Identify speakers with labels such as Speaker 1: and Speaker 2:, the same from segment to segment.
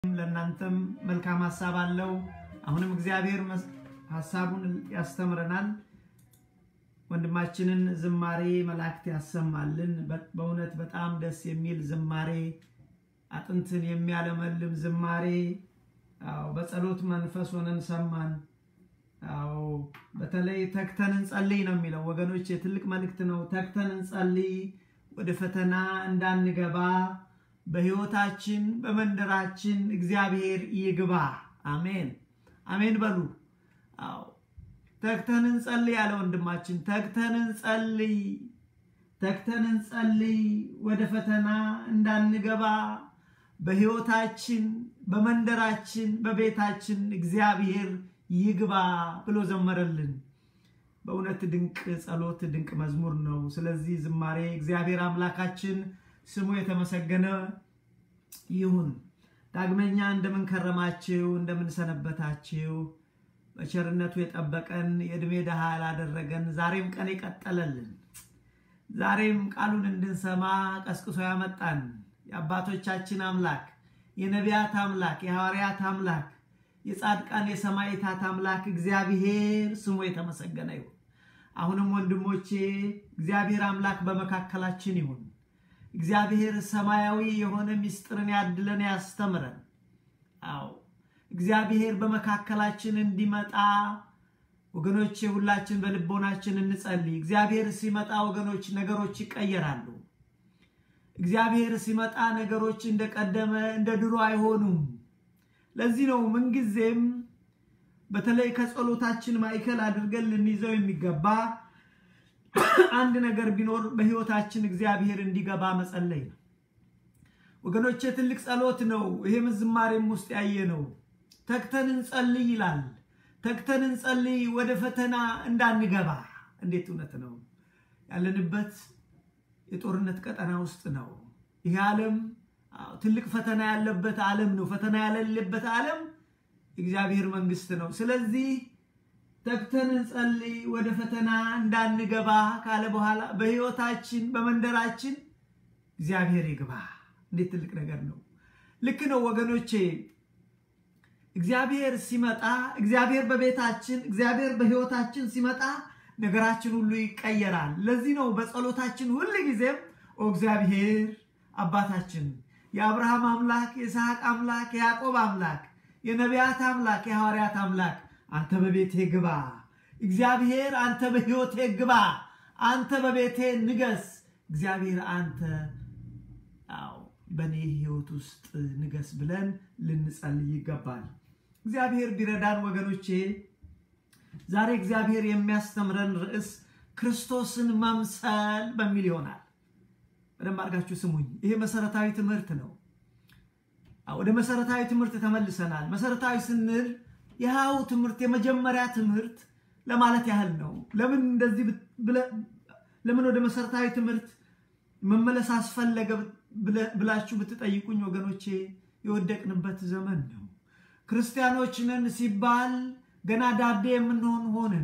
Speaker 1: ለእናንተም መልካም ሀሳብ አለው። አሁንም እግዚአብሔር ሀሳቡን ያስተምረናል። ወንድማችንን ዝማሬ መላእክት ያሰማልን። በእውነት በጣም ደስ የሚል ዝማሬ፣ አጥንትን የሚያለመልም ዝማሬ። አዎ በጸሎት መንፈስ ሆነን ሰማን። አዎ በተለይ ተግተን እንጸልይ ነው የሚለው ወገኖች፣ የትልቅ መልእክት ነው። ተግተን እንጸልይ ወደ ፈተና እንዳንገባ በህይወታችን በመንደራችን እግዚአብሔር ይግባ። አሜን አሜን በሉ። አዎ ተግተን እንጸልይ ያለ ወንድማችን፣ ተግተን እንጸልይ፣ ተግተን እንጸልይ ወደ ፈተና እንዳንገባ በህይወታችን በመንደራችን በቤታችን እግዚአብሔር ይግባ ብሎ ዘመረልን። በእውነት ድንቅ ጸሎት፣ ድንቅ መዝሙር ነው። ስለዚህ ዝማሬ እግዚአብሔር አምላካችን ስሙ የተመሰገነ ይሁን። ዳግመኛ እንደምንከረማችሁ እንደምንሰነበታችሁ በቸርነቱ የጠበቀን የዕድሜ ድሃ ያላደረገን ዛሬም ቀን የቀጠለልን ዛሬም ቃሉን እንድንሰማ ቀስቅሶ ያመጣን የአባቶቻችን አምላክ የነቢያት አምላክ የሐዋርያት አምላክ የጻድቃን የሰማዕታት አምላክ እግዚአብሔር ስሙ የተመሰገነ ይሁን። አሁንም ወንድሞቼ እግዚአብሔር አምላክ በመካከላችን ይሁን። እግዚአብሔር ሰማያዊ የሆነ ምስጢርን ያድለን ያስተምረን። አዎ እግዚአብሔር በመካከላችን እንዲመጣ ወገኖቼ ሁላችን በልቦናችን እንጸልይ። እግዚአብሔር ሲመጣ ወገኖች ነገሮች ይቀየራሉ። እግዚአብሔር ሲመጣ ነገሮች እንደቀደመ እንደ ድሮ አይሆኑም። ለዚህ ነው ምንጊዜም በተለይ ከጸሎታችን ማዕከል አድርገን ልንይዘው የሚገባ አንድ ነገር ቢኖር በሕይወታችን እግዚአብሔር እንዲገባ መጸለይ ነው። ወገኖቼ ትልቅ ጸሎት ነው። ይሄም ዝማሬም ውስጥ ያየ ነው። ተግተን እንጸልይ ይላል። ተግተን እንጸልይ ወደ ፈተና እንዳንገባ። እንዴት እውነት ነው! ያለንበት የጦርነት ቀጠና ውስጥ ነው። ይህ ዓለም ትልቅ ፈተና ያለበት ዓለም ነው። ፈተና ያለለበት ዓለም የእግዚአብሔር መንግስት ነው። ስለዚህ ተግተን እንጸልይ ወደ ፈተና እንዳንገባ ካለ በኋላ በሕይወታችን በመንደራችን እግዚአብሔር ይግባ። እንዴት ትልቅ ነገር ነው! ልክ ነው ወገኖቼ። እግዚአብሔር ሲመጣ እግዚአብሔር በቤታችን እግዚአብሔር በሕይወታችን ሲመጣ ነገራችን ሁሉ ይቀየራል። ለዚህ ነው በጸሎታችን ሁል ጊዜም ኦ እግዚአብሔር አባታችን የአብርሃም አምላክ የይስሐቅ አምላክ የያዕቆብ አምላክ የነቢያት አምላክ የሐዋርያት አምላክ አንተ በቤቴ ግባ። እግዚአብሔር አንተ በሕይወቴ ግባ። አንተ በቤቴ ንገስ። እግዚአብሔር አንተ አዎ በእኔ ሕይወት ውስጥ ንገስ ብለን ልንጸልይ ይገባል። እግዚአብሔር ቢረዳን ወገኖቼ ዛሬ እግዚአብሔር የሚያስተምረን ርዕስ ክርስቶስን መምሰል በሚል ይሆናል። በደንብ አድርጋችሁ ስሙኝ። ይሄ መሰረታዊ ትምህርት ነው። ወደ መሰረታዊ ትምህርት ተመልሰናል። መሰረታዊ ስንል ይኸው ትምህርት የመጀመሪያ ትምህርት ለማለት ያህል ነው። ለምን እንደዚህ ለምን ወደ መሰረታዊ ትምህርት መመለስ አስፈለገ ብላችሁ ብትጠይቁኝ ወገኖቼ የወደቅንበት ዘመን ነው። ክርስቲያኖች ነን ሲባል ገና ዳዴ የምንሆን ሆንን።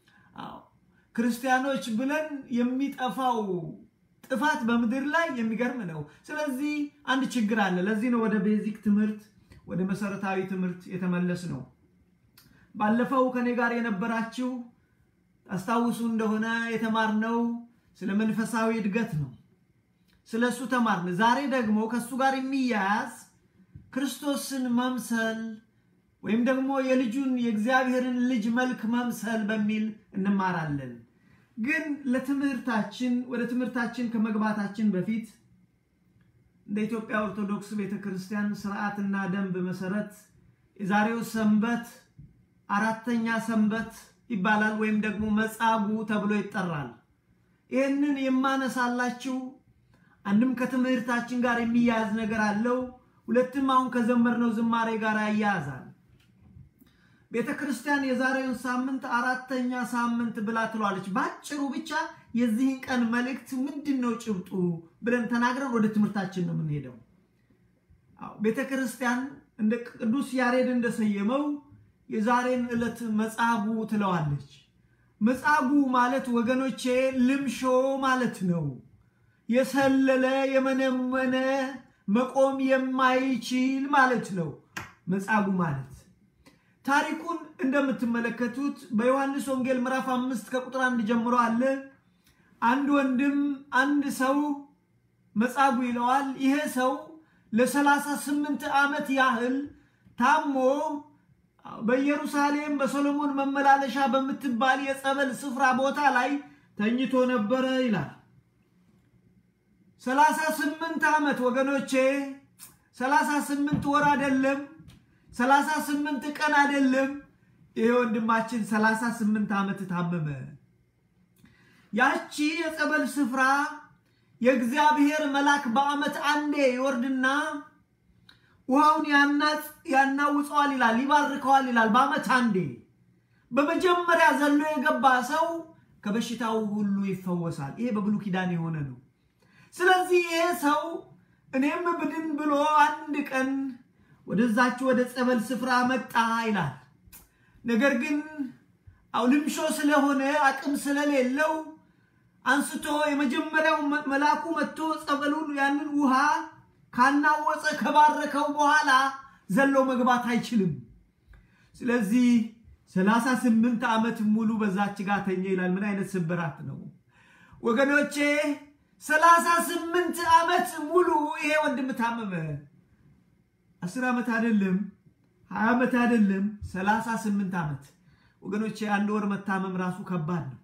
Speaker 1: ክርስቲያኖች ብለን የሚጠፋው ጥፋት በምድር ላይ የሚገርም ነው። ስለዚህ አንድ ችግር አለ። ለዚህ ነው ወደ ቤዚክ ትምህርት ወደ መሰረታዊ ትምህርት የተመለስ ነው። ባለፈው ከኔ ጋር የነበራችሁ ታስታውሱ እንደሆነ የተማርነው ስለ መንፈሳዊ እድገት ነው። ስለ እሱ ተማርን። ዛሬ ደግሞ ከእሱ ጋር የሚያያዝ ክርስቶስን መምሰል ወይም ደግሞ የልጁን የእግዚአብሔርን ልጅ መልክ መምሰል በሚል እንማራለን። ግን ለትምህርታችን ወደ ትምህርታችን ከመግባታችን በፊት እንደ ኢትዮጵያ ኦርቶዶክስ ቤተክርስቲያን ስርዓትና ደንብ መሰረት የዛሬው ሰንበት አራተኛ ሰንበት ይባላል ወይም ደግሞ መጻጉዕ ተብሎ ይጠራል። ይህንን የማነሳላችሁ አንድም ከትምህርታችን ጋር የሚያያዝ ነገር አለው፣ ሁለትም አሁን ከዘመርነው ዝማሬ ጋር ያያያዛል። ቤተ ክርስቲያን የዛሬውን ሳምንት አራተኛ ሳምንት ብላ ትሏለች። በአጭሩ ብቻ የዚህን ቀን መልእክት ምንድን ነው ጭብጡ ብለን ተናግረን ወደ ትምህርታችን ነው የምንሄደው። ቤተ ክርስቲያን እንደ ቅዱስ ያሬድ እንደሰየመው የዛሬን ዕለት መጻጉዕ ትለዋለች። መጻጉዕ ማለት ወገኖቼ ልምሾ ማለት ነው። የሰለለ የመነመነ መቆም የማይችል ማለት ነው መጻጉዕ ማለት። ታሪኩን እንደምትመለከቱት በዮሐንስ ወንጌል ምዕራፍ አምስት ከቁጥር አንድ ጀምሮ አለ። አንድ ወንድም አንድ ሰው መጻጉዕ ይለዋል። ይሄ ሰው ለሰላሳ ስምንት ዓመት ያህል ታሞ በኢየሩሳሌም በሰሎሞን መመላለሻ በምትባል የጸበል ስፍራ ቦታ ላይ ተኝቶ ነበረ ይላል። ሰላሳ ስምንት ዓመት ወገኖቼ፣ ሰላሳ ስምንት ወር አይደለም፣ ሰላሳ ስምንት ቀን አይደለም። ይሄ ወንድማችን ሰላሳ ስምንት ዓመት ታመመ። ያቺ የጸበል ስፍራ የእግዚአብሔር መልአክ በዓመት አንዴ ይወርድና ውሃውን ያናውፀዋል ይላል፣ ይባርከዋል ይላል። በዓመት አንዴ በመጀመሪያ ዘሎ የገባ ሰው ከበሽታው ሁሉ ይፈወሳል። ይሄ በብሉይ ኪዳን የሆነ ነው። ስለዚህ ይሄ ሰው እኔም ብድን ብሎ አንድ ቀን ወደዛች ወደ ጸበል ስፍራ መጣ ይላል። ነገር ግን አው ልምሾ ስለሆነ አቅም ስለሌለው አንስቶ የመጀመሪያው መልአኩ መጥቶ ጸበሉን ያንን ውሃ ካናወፀ ከባረከው በኋላ ዘሎ መግባት አይችልም። ስለዚህ ሰላሳ ስምንት ዓመት ሙሉ በዛች ጋር ተኘ ይላል። ምን አይነት ስብራት ነው ወገኖቼ! ሰላሳ ስምንት ዓመት ሙሉ ይሄ ወንድም ታመመ። አስር ዓመት አይደለም፣ ሀያ ዓመት አይደለም፣ ሰላሳ ስምንት ዓመት ወገኖቼ! አንድ ወር መታመም ራሱ ከባድ ነው።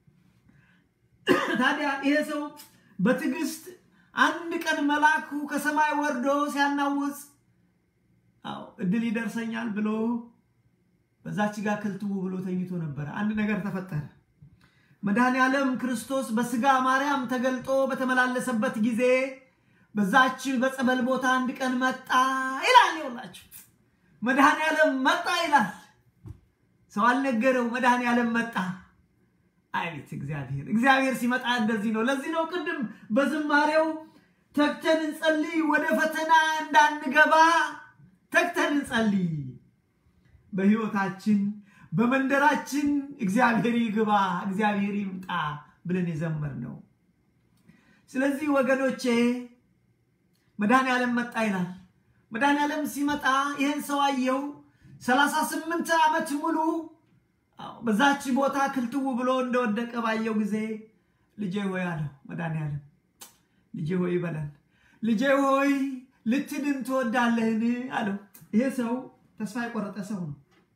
Speaker 1: ታዲያ ይሄ ሰው በትዕግስት አንድ ቀን መልአኩ ከሰማይ ወርዶ ሲያናውጽ አዎ እድል ይደርሰኛል ብሎ በዛች ጋር ክልትው ብሎ ተኝቶ ነበረ። አንድ ነገር ተፈጠረ። መድኃኔ ዓለም ክርስቶስ በስጋ ማርያም ተገልጦ በተመላለሰበት ጊዜ በዛች በጸበል ቦታ አንድ ቀን መጣ ይላል። ይኸውላችሁ መድኃኔ ዓለም መጣ ይላል። ሰው አልነገረው። መድኃኔ ዓለም መጣ። አቤት እግዚአብሔር! እግዚአብሔር ሲመጣ እንደዚህ ነው። ለዚህ ነው ቅድም በዝማሬው ተግተን እንጸልይ፣ ወደ ፈተና እንዳንገባ ተግተን እንጸልይ። በህይወታችን በመንደራችን እግዚአብሔር ይግባ፣ እግዚአብሔር ይምጣ ብለን የዘመር ነው። ስለዚህ ወገኖቼ መድኃኔ ዓለም መጣ ይላል። መድኃኔ ዓለም ሲመጣ ይህን ሰው አየው። ሰላሳ ስምንት ዓመት ሙሉ በዛች ቦታ ክልትው ብሎ እንደወደቀ ባየው ጊዜ ልጄ ሆይ አለው መድኃኔ ዓለም። ልጄ ሆይ በለን ልጄ ሆይ ልትድን ትወዳለህን አለው። ይሄ ሰው ተስፋ የቆረጠ ሰው ነው።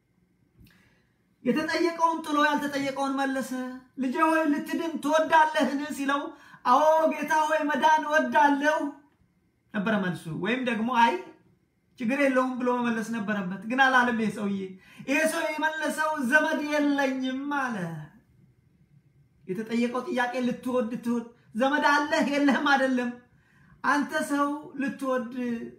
Speaker 1: የተጠየቀውን ጥሎ ያልተጠየቀውን መለሰ። ልጄ ሆይ ልትድን ትወዳለህን ሲለው አዎ ጌታ ሆይ መዳን እወዳለሁ ነበረ መልሱ። ወይም ደግሞ አይ ችግር የለውም ብሎ መመለስ ነበረበት። ግን አላለም ይሄ ሰውዬ። ይሄ ሰው የመለሰው ዘመድ የለኝም አለ። የተጠየቀው ጥያቄ ልትወድ ትወድ ዘመድ አለህ የለህም አይደለም። አንተ ሰው ልትወድ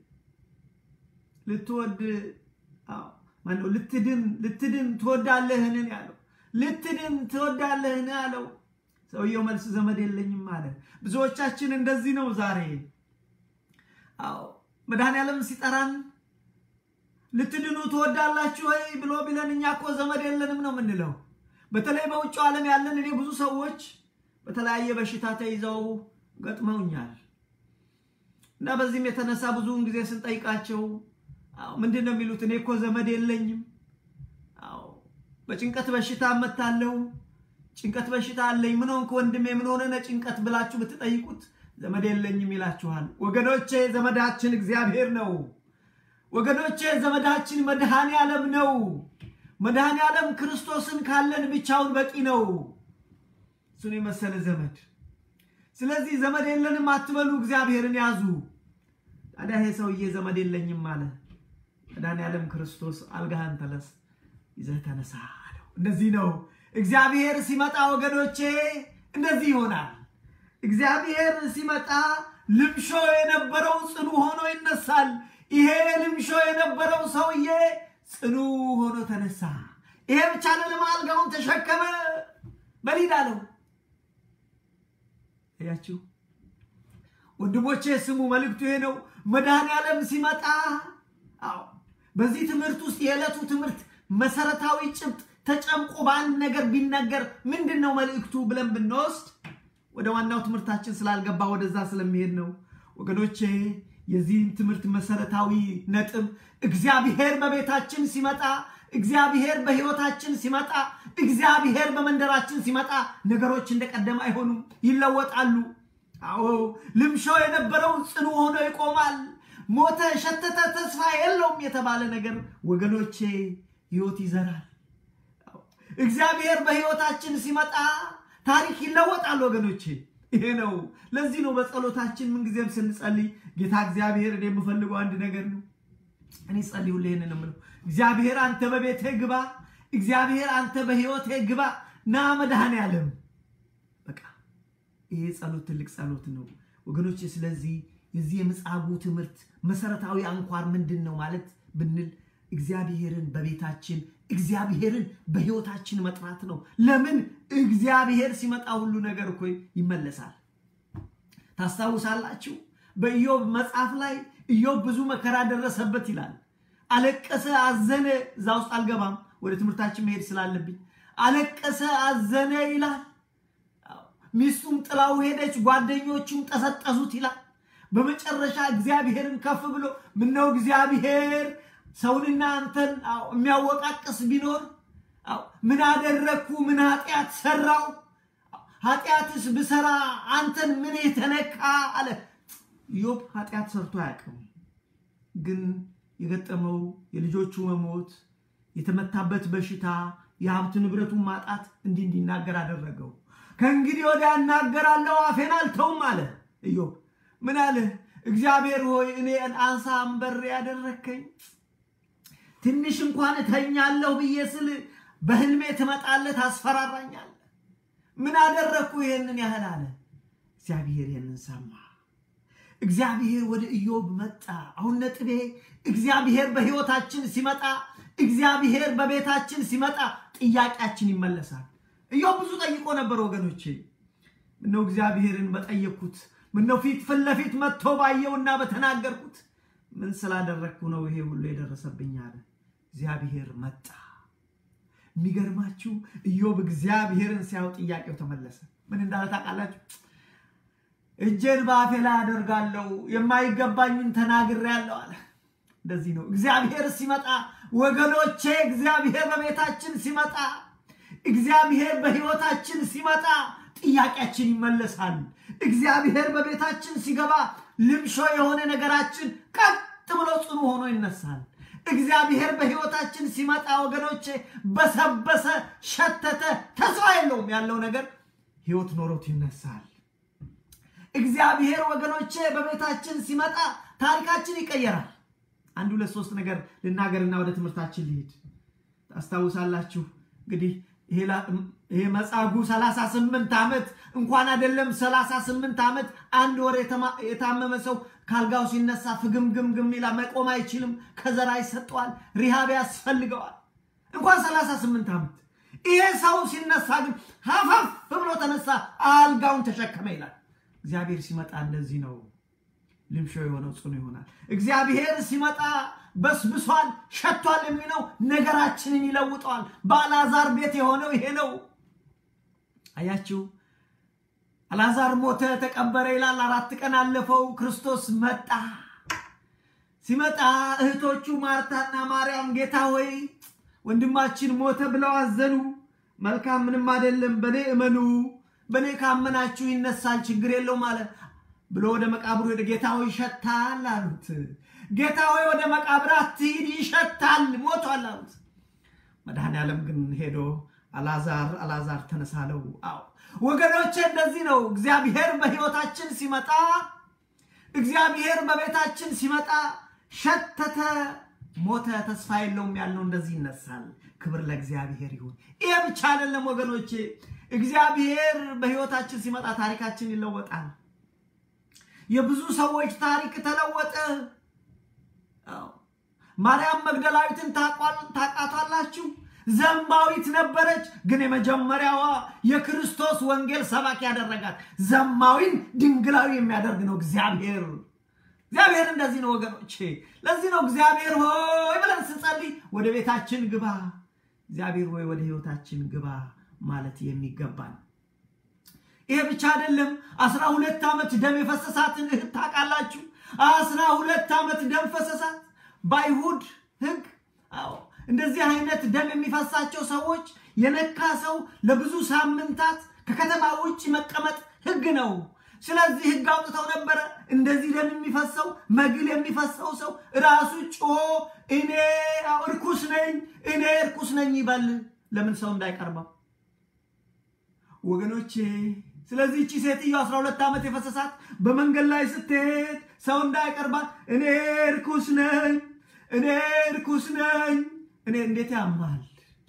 Speaker 1: ልትወድ ማነው ልትድን ልትድን ትወዳለህን ያለው ልትድን ትወዳለህን አለው። ሰውየው መልስ ዘመድ የለኝም አለ። ብዙዎቻችን እንደዚህ ነው ዛሬ። አዎ መድኃኔዓለም ሲጠራን ልትድኑ ትወዳላችሁ ወይ ብሎ ቢለን እኛ እኮ ዘመድ የለንም ነው የምንለው። በተለይ በውጭው ዓለም ያለን እኔ ብዙ ሰዎች በተለያየ በሽታ ተይዘው ገጥመውኛል እና በዚህም የተነሳ ብዙውን ጊዜ ስንጠይቃቸው ምንድን ነው የሚሉት? እኔ እኮ ዘመድ የለኝም። አዎ በጭንቀት በሽታ እመታለሁ፣ ጭንቀት በሽታ አለኝ። ምን ሆንክ ወንድሜ፣ ምን ሆነ ጭንቀት ብላችሁ ብትጠይቁት ዘመድ የለኝም ይላችኋል። ወገኖቼ ዘመዳችን እግዚአብሔር ነው። ወገኖቼ ዘመዳችን መድኃኔ ዓለም ነው። መድኃኔ ዓለም ክርስቶስን ካለን ብቻውን በቂ ነው። እሱን የመሰለ ዘመድ። ስለዚህ ዘመድ የለንም አትበሉ፣ እግዚአብሔርን ያዙ። ታዲያ ይሄ ሰውዬ ዘመድ የለኝም አለ። መድኃኔ ዓለም ክርስቶስ አልጋህን ተነስ ይዘህ ተነሳ አለው። እንደዚህ ነው እግዚአብሔር ሲመጣ ወገኖቼ፣ እንደዚህ ይሆናል። እግዚአብሔር ሲመጣ ልምሾ የነበረው ጽኑ ሆኖ ይነሳል። ይሄ ልምሾ የነበረው ሰውዬ ጽኑ ሆኖ ተነሳ። ይሄ ብቻ ለልማ አልጋውን ተሸከመ በሊድ አለው። እያችሁ ወንድሞቼ ስሙ፣ መልእክቱ ይሄ ነው። መድኃኔ ዓለም ሲመጣ አዎ፣ በዚህ ትምህርት ውስጥ የዕለቱ ትምህርት መሰረታዊ ጭብጥ ተጨምቆ በአንድ ነገር ቢነገር ምንድን ነው መልእክቱ ብለን ብንወስድ ወደ ዋናው ትምህርታችን ስላልገባ ወደዛ ስለሚሄድ ነው። ወገኖቼ የዚህን ትምህርት መሰረታዊ ነጥብ እግዚአብሔር በቤታችን ሲመጣ፣ እግዚአብሔር በሕይወታችን ሲመጣ፣ እግዚአብሔር በመንደራችን ሲመጣ ነገሮች እንደቀደም አይሆኑም፣ ይለወጣሉ። አዎ ልምሾ የነበረው ጽኑ ሆኖ ይቆማል። ሞተ፣ ሸተተ፣ ተስፋ የለውም የተባለ ነገር ወገኖቼ ሕይወት ይዘራል። እግዚአብሔር በሕይወታችን ሲመጣ ታሪክ ይለወጣል ወገኖቼ። ይሄ ነው። ለዚህ ነው በጸሎታችን ምንጊዜም ስንጸልይ ጌታ እግዚአብሔር እኔ የምፈልገው አንድ ነገር ነው። እኔ ጸልይ ሁሌ ይህንን የምለው እግዚአብሔር አንተ በቤቴ ግባ፣ እግዚአብሔር አንተ በሕይወቴ ግባ፣ ና መድኃኔዓለም። በቃ ይሄ ጸሎት ትልቅ ጸሎት ነው ወገኖቼ። ስለዚህ የዚህ የምጽአቱ ትምህርት መሰረታዊ አንኳር ምንድን ነው ማለት ብንል እግዚአብሔርን በቤታችን እግዚአብሔርን በሕይወታችን መጥራት ነው። ለምን እግዚአብሔር ሲመጣ ሁሉ ነገር እኮ ይመለሳል። ታስታውሳላችሁ? በኢዮብ መጽሐፍ ላይ ኢዮብ ብዙ መከራ ደረሰበት ይላል። አለቀሰ፣ አዘነ። እዛ ውስጥ አልገባም፣ ወደ ትምህርታችን መሄድ ስላለብኝ። አለቀሰ፣ አዘነ ይላል። ሚስቱም ጥላው ሄደች፣ ጓደኞቹም ጠሰጠሱት ይላል። በመጨረሻ እግዚአብሔርን ከፍ ብሎ ምነው እግዚአብሔር ሰውንና አንተን የሚያወቃቅስ ቢኖር ምን አደረግኩ? ምን ኃጢአት ሰራው? ኃጢአትስ ብሰራ አንተን ምን የተነካ አለ። ኢዮብ ኃጢአት ሰርቶ አያውቅም። ግን የገጠመው የልጆቹ መሞት፣ የተመታበት በሽታ፣ የሀብት ንብረቱን ማጣት እንዲህ እንዲናገር አደረገው። ከእንግዲህ ወዲያ እናገራለሁ አፌን አልተውም አለ ኢዮብ። ምን አለ? እግዚአብሔር ሆይ እኔ አንሳ አንበሬ ያደረግከኝ ትንሽ እንኳን እተኛለሁ ብዬ ስል በህልሜ ትመጣለህ፣ ታስፈራራኛለህ። ምን አደረግኩ ይሄንን ያህል አለ። እግዚአብሔር ይህንን ሰማ። እግዚአብሔር ወደ ኢዮብ መጣ። አሁን ነጥቤ እግዚአብሔር በህይወታችን ሲመጣ፣ እግዚአብሔር በቤታችን ሲመጣ ጥያቄያችን ይመለሳል። ኢዮብ ብዙ ጠይቆ ነበር ወገኖቼ። ምነው እግዚአብሔርን በጠየቅኩት፣ ምነው ፊት ፊት ለፊት መጥቶ ባየውና በተናገርኩት፣ ምን ስላደረግኩ ነው ይሄ ሁሉ የደረሰብኝ አለ። እግዚአብሔር መጣ። የሚገርማችሁ ኢዮብ እግዚአብሔርን ሲያው ጥያቄው ተመለሰ። ምን እንዳለ ታውቃላችሁ? እጄን በአፌ ላይ አደርጋለሁ የማይገባኝን ተናግሬያለሁ አለ። እንደዚህ ነው እግዚአብሔር ሲመጣ ወገኖቼ፣ እግዚአብሔር በቤታችን ሲመጣ፣ እግዚአብሔር በህይወታችን ሲመጣ ጥያቄያችን ይመለሳል። እግዚአብሔር በቤታችን ሲገባ ልምሾ የሆነ ነገራችን ቀጥ ብሎ ጽኑ ሆኖ ይነሳል። እግዚአብሔር በህይወታችን ሲመጣ ወገኖቼ በሰበሰ፣ ሸተተ፣ ተስፋ የለውም ያለው ነገር ህይወት ኖሮት ይነሳል። እግዚአብሔር ወገኖቼ በቤታችን ሲመጣ ታሪካችን ይቀየራል። አንድ ሁለት ሶስት ነገር ልናገርና ወደ ትምህርታችን ልሂድ። ታስታውሳላችሁ እንግዲህ ይሄ መጻጉዕ 38 ዓመት እንኳን አይደለም 38 ዓመት አንድ ወር የታመመ ሰው ካልጋው ሲነሳ ፍግምግምግም ይላል። መቆም አይችልም። ከዘራ ይሰጠዋል። ሪሃብ ያስፈልገዋል። እንኳን 38 ዓመት ይሄ ሰው ሲነሳ ግን ሀፈፍ ብሎ ተነሳ፣ አልጋውን ተሸከመ ይላል። እግዚአብሔር ሲመጣ እንደዚህ ነው። ልምሾ የሆነው ጽኑ ይሆናል። እግዚአብሔር ሲመጣ በስብሷል፣ ሸቷል የሚለው ነገራችንን ይለውጠዋል። በአልዓዛር ቤት የሆነው ይሄ ነው። አያችሁ፣ አልዓዛር ሞተ፣ ተቀበረ ይላል። አራት ቀን አለፈው። ክርስቶስ መጣ። ሲመጣ እህቶቹ ማርታና ማርያም ጌታ ሆይ ወንድማችን ሞተ ብለው አዘኑ። መልካም፣ ምንም አይደለም፣ በእኔ እመኑ፣ በእኔ ካመናችሁ ይነሳል፣ ችግር የለውም አለ ብሎ ወደ መቃብሩ ሄደ። ጌታ ሆይ ይሸታል አሉት። ጌታ ሆይ ወደ መቃብር አትሂድ፣ ይሸታል፣ ሞቷል አሉት። መድኃኔዓለም ግን ሄዶ አልዓዛር አልዓዛር ተነሳለው። አዎ ወገኖቼ እንደዚህ ነው። እግዚአብሔር በሕይወታችን ሲመጣ፣ እግዚአብሔር በቤታችን ሲመጣ ሸተተ፣ ሞተ፣ ተስፋ የለውም ያልነው እንደዚህ ይነሳል። ክብር ለእግዚአብሔር ይሁን። ይሄ ብቻ አይደለም ወገኖቼ፣ እግዚአብሔር በሕይወታችን ሲመጣ ታሪካችን ይለወጣል። የብዙ ሰዎች ታሪክ ተለወጠ። ማርያም መግደላዊትን ታውቃታላችሁ? ዘማዊት ነበረች፣ ግን የመጀመሪያዋ የክርስቶስ ወንጌል ሰባኪ ያደረጋት ዘማዊን ድንግላዊ የሚያደርግ ነው እግዚአብሔር። እግዚአብሔር እንደዚህ ነው ወገኖቼ። ለዚህ ነው እግዚአብሔር ሆይ ብለን ስንጸልይ ወደ ቤታችን ግባ፣ እግዚአብሔር ሆይ ወደ ህይወታችን ግባ ማለት የሚገባን ይሄ ብቻ አይደለም። አስራ ሁለት ዓመት ደም የፈሰሳትን እህት ታውቃላችሁ? አስራ ሁለት ዓመት ደም ፈሰሳት። በአይሁድ ሕግ አዎ እንደዚህ አይነት ደም የሚፈሳቸው ሰዎች የነካ ሰው ለብዙ ሳምንታት ከከተማ ውጭ መቀመጥ ሕግ ነው። ስለዚህ ሕግ አውጥተው ነበረ። እንደዚህ ደም የሚፈሰው መግል የሚፈሰው ሰው ራሱ ጮሆ እኔ እርኩስ ነኝ እኔ እርኩስ ነኝ ይበል። ለምን ሰው እንዳይቀርበው ወገኖቼ። ስለዚህ እቺ ሴትዮ 12 ዓመት የፈሰሳት በመንገድ ላይ ስትሄድ ሰው እንዳይቀርባት እኔ እርኩስ ነኝ እኔ እርኩስ ነኝ እኔ እንዴት ያማል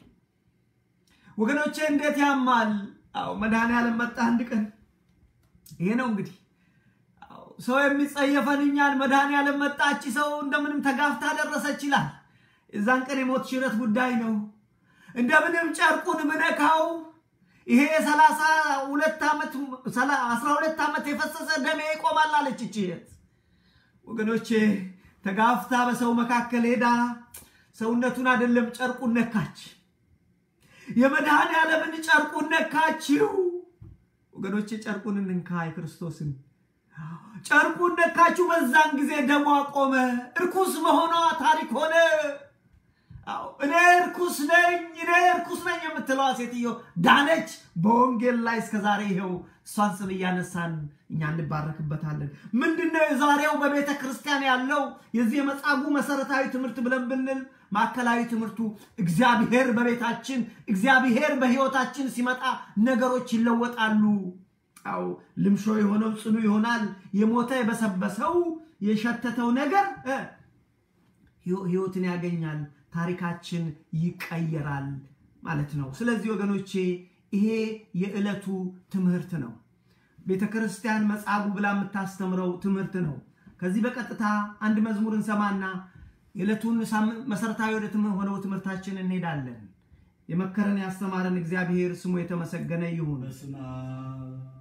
Speaker 1: ወገኖቼ፣ እንዴት ያማል። አዎ መድኃኔዓለም መጣ አንድ ቀን። ይሄ ነው እንግዲህ ሰው የሚጸየፈን እኛን። መድኃኔዓለም መጣች፣ ሰው እንደምንም ተጋፍታ ደረሰች ይላል። የዛን ቀን የሞት ሽረት ጉዳይ ነው። እንደምንም ጨርቁን ምነካው ይሄ የሰላሳ ሁለት ዓመት አስራ ሁለት ዓመት የፈሰሰ ደሜ ይቆማል አለች እቺ ወገኖቼ ተጋፍታ በሰው መካከል ሄዳ ሰውነቱን አይደለም ጨርቁን ነካች። የመድኃኔዓለምን ጨርቁን ነካችው። ወገኖቼ ጨርቁን እንንካ የክርስቶስን ጨርቁን ነካችው። በዛን ጊዜ ደሟ ቆመ። እርኩስ መሆኗ ታሪክ ሆነ። እኔ እርኩስ ነኝ እኔ እርኩስ ነኝ የምትለዋ ሴትዮ ዳነች። በወንጌል ላይ እስከዛሬ ይኸው እሷን ስም እያነሳን እኛ እንባረክበታለን። ምንድነው የዛሬው በቤተ ክርስቲያን ያለው የዚህ የመጻጉዕ መሰረታዊ ትምህርት ብለን ብንል ማዕከላዊ ትምህርቱ እግዚአብሔር በቤታችን እግዚአብሔር በሕይወታችን ሲመጣ ነገሮች ይለወጣሉ። አዎ ልምሾ የሆነው ጽኑ ይሆናል። የሞተ የበሰበሰው የሸተተው ነገር ሕይወትን ያገኛል። ታሪካችን ይቀየራል ማለት ነው። ስለዚህ ወገኖቼ ይሄ የዕለቱ ትምህርት ነው። ቤተ ክርስቲያን መጻጉዕ ብላ የምታስተምረው ትምህርት ነው። ከዚህ በቀጥታ አንድ መዝሙር እንሰማና የዕለቱን መሰረታዊ ወደ ሆነው ትምህርታችን እንሄዳለን። የመከረን ያስተማረን እግዚአብሔር ስሙ የተመሰገነ ይሁን።
Speaker 2: በስመ አብ